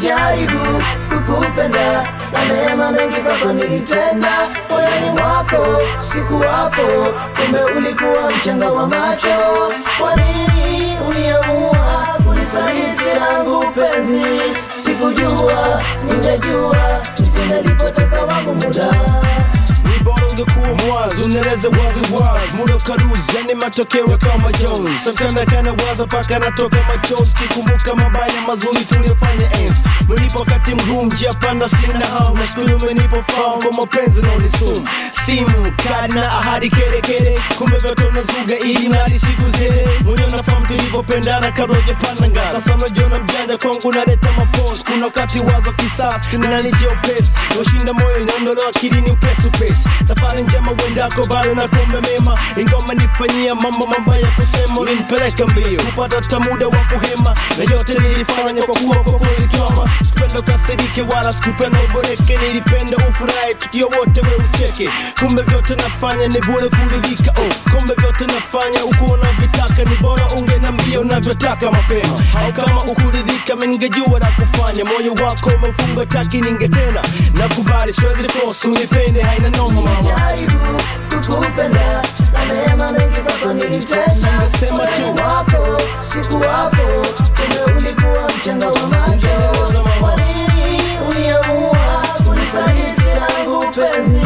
Nilijaribu kukupenda na mema mengi kwako nilitenda, moyoni mwako sikuwapo, kumbe ulikuwa mchanga wa macho. Kwa nini uniamua kunisaliti langu penzi? Sikujua, ningejua nisingelipoteza wangu muda. Ni bora ungekuwa mwazi, unaeleza wazi wazi, muda karuzi, yani matokeo kama Jones. Sometimes kana waza paka natoka machozi, kikumbuka mabaya mazuri tuliyofanya enzi. Mlipo wakati mgumu, njia panda, sina hamu, na siku nyuma umenipa fahamu kwa mapenzi na unisumu. Simu kadi na ahadi kere kere, kumbe vyote unazuga ili nadi siku zile. Mwenyewe unafahamu tulivyopendana kabla hujapanda ngazi. Sasa unajiona mjanja kwangu, unaleta mapozi. Kuna wakati wazo kisasi linanijia upesi, ushinda moyo inaondolewa akilini upesi upesi. Safari njema uendako, bado nakuombe mema, ingoma nifanyia mambo mabaya kusema, ulinipeleka mbio kupata hata muda wa kuhema, na yote nilifanya kwa kuwa kwa kulitwama. Sikupenda ukasirike wala sikupenda uboreke, nilipenda ufurahi tukio wote we ucheke. Kumbe vyote nafanya ni bure kuridhika, oh. Kumbe vyote nafanya uko unavyotaka, ni bora ungenambia unavyotaka mapema, au kama ukuridhika mimi ningejua la kufanya. Moyo wako umefunga taki, ningetena nakubali, siwezi force unipende, haina noma mama. Nilijaribu kukupenda na mema mengi kwako nilitenda, Singesema tu. moyoni mwako sikuwapo, kumbe ulikuwa mchanga wa macho. Kwa nini uniamua kunisaliti langu penzi?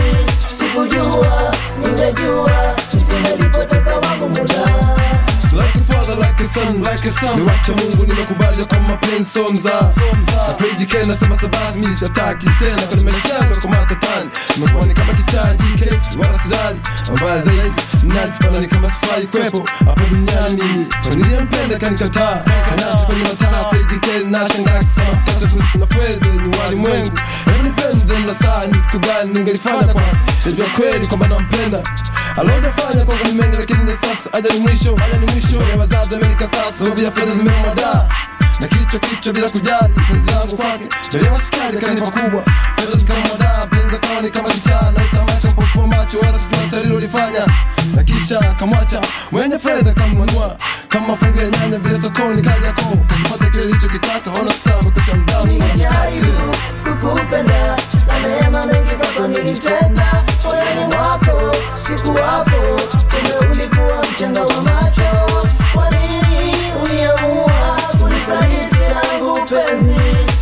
Sikujua, ningejua nisingelipoteza wangu muda. Like a father, like a son, like a son. Ni wacha Mungu nimekubali kwa mapenzi so mzaa. Na pray jike nasema sabasi mimi sitaki tena kwa nimeshaga kwa matatani. Nimekuwa ni kama kichaji kesi wala sidali. Mbaya zaidi najipana ni kama sifai kwepo hapa duniani mimi. Kwa niliyempenda kanikataa. Kanacho kwenye mataa pray jike na shangaa kisema pesa fusi na fedha ni walimwengu. Hebu nipende na saa ni kitu gani ningelifanya kwa Najua kweli kwamba nampenda alojafanya kwangu ni mengi lakini na sasa aja ni mwisho aja ni mwisho ya wazazi amenikataa sababu ya fedha zimemwadaa na kichwa kichwa bila kujali penzi yangu kwake mbele ya washikaji akanipa kubwa fedha zikamwadaa penzi akawa ni kama kichaa na itamaka mpofua macho wala sijua tarilo lifanya na kisha kamwacha mwenye fedha kamnunua kama mafungu ya nyanya vile sokoni kali yako kakipata kile lichokitaka ona sasa amekwisha mdamu Nilijaribu kukupenda na mema mengi kwako nilitenda, moyoni mwako sikuwapo, kumbe ulikuwa mchanga wa macho. Kwa nini uniamua kunisaliti langu penzi?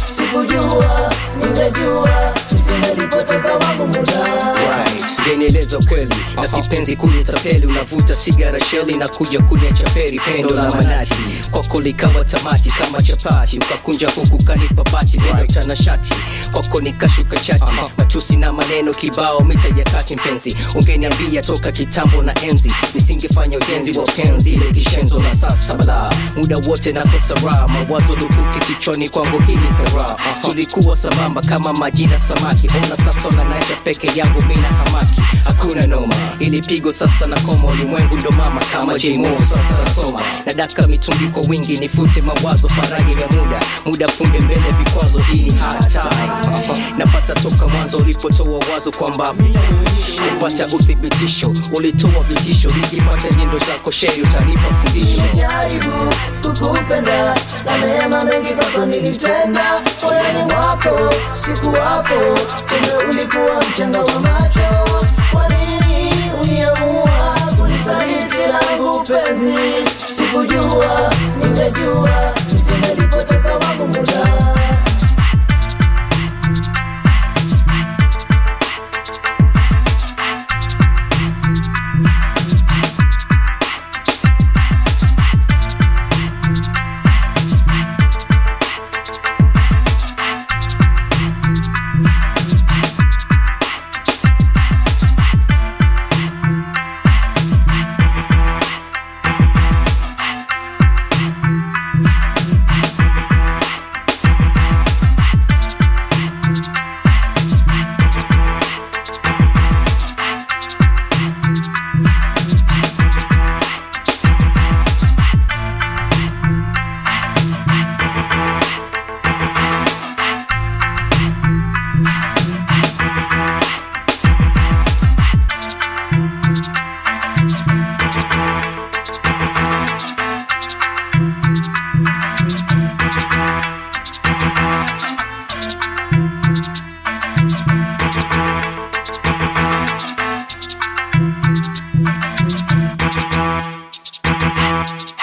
Sikujua, ningejua nisingelipoteza wangu muda. Right. Ngenieleza ukweli na sipenzi kunitapeli, unavuta sigara sheli na kuja kuniacha feri, pendo la manati kwako likawa tamati kama chapati, ukakunja huku kanipa bati neno tanashati kwako nikashuka chati, matusi na maneno kibao mita ya kati. Mpenzi ungeniambia toka kitambo na enzi, nisingefanya ujenzi wa penzi ile kishenzo na sasa bala, muda wote nakosa raha, mawazo lukuki kichwani kwangu hili kara, tulikuwa sambamba kama maji na samaki, ona sasa unanacha peke yangu mina hamaki, hakuna noma, ili pigo sasa na koma, ulimwengu ndo mama kama J-Mo sasa nasoma, nadaka mitungi kwa wingi, nifute mawazo, faraja ya muda, muda punde mbele vikwazo, hii ni hard time, napata toka mwanzo ulipotoa wazo kwamba kupata uthibitisho, ulitoa vitisho, nikipata nyendo zako sheri utanipa fundisho Nilijaribu kukupenda na mema mengi kwako nilitenda, moyoni mwako sikuwapo, kumbe ulikuwa mchanga wa macho. Kwa nini uniamua kunisaliti langu penzi? Sikujua, ningejua nisingelipoteza wangu muda. Bye.